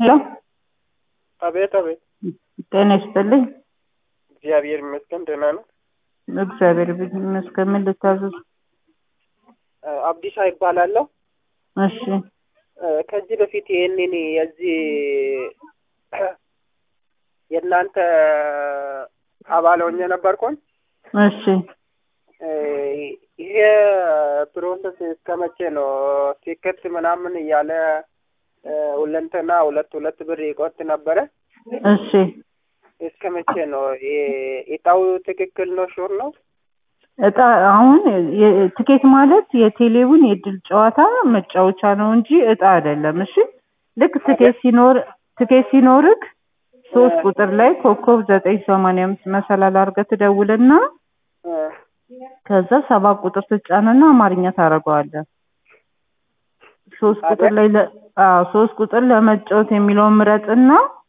ሄሎ አቤት አቤት። ጤና ይስጥልኝ። እግዚአብሔር ይመስገን ደህና ነው። እግዚአብሔር ይመስገን። ምን ልታዘዝ? አብዲሳ ይባላለሁ። እሺ ከዚህ በፊት ይህንን የዚህ የእናንተ አባል ሆኜ ነበርኩኝ። እሺ ይሄ ፕሮሰስ እስከ መቼ ነው? ቲኬት ምናምን እያለ ሁለንተና ሁለት ሁለት ብር ይቆጥ ነበረ። እሺ እስከ መቼ ነው? እጣው ትክክል ነው? ሹር ነው? እጣ አሁን የ- ትኬት ማለት የቴሌውን የእድል ጨዋታ መጫወቻ ነው እንጂ እጣ አይደለም። እሺ ልክ ትኬት ሲኖር ትኬት ሲኖርክ ሶስት ቁጥር ላይ ኮከብ ዘጠኝ ሰማንያ አምስት መሰላል አድርገህ ትደውልና ከዛ ሰባት ቁጥር ትጫንና አማርኛ ታደርገዋለህ። ሶስት ቁጥር ላይ ለ- አዎ ሶስት ቁጥር ለመጫወት የሚለውን ምረጥና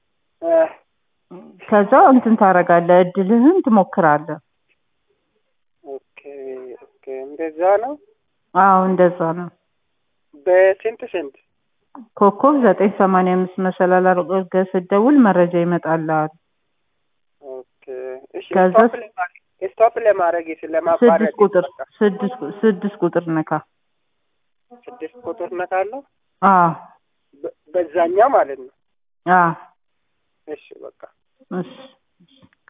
ከዛ እንትን ታደርጋለህ፣ እድልህን ትሞክራለህ። ኦኬ ኦኬ፣ እንደዛ ነው። አዎ እንደዛ ነው። በስንት ስንት? ኮከብ ዘጠኝ ሰማንያ አምስት መሰላል አድርገህ ስትደውል መረጃ ይመጣልሃል። ኦኬ እሺ። ከዛ- ስቶፕ ለማድረግ ስቶፕ ለማድረግ ለማቋረጥ ስድስት ቁጥር ስድስት ቁ- ስድስት ቁጥር ነካ። ስድስት ቁጥር ነካለሁ። አዎ በ- በዛኛው ማለት ነው። አዎ እሺ በቃ እሺ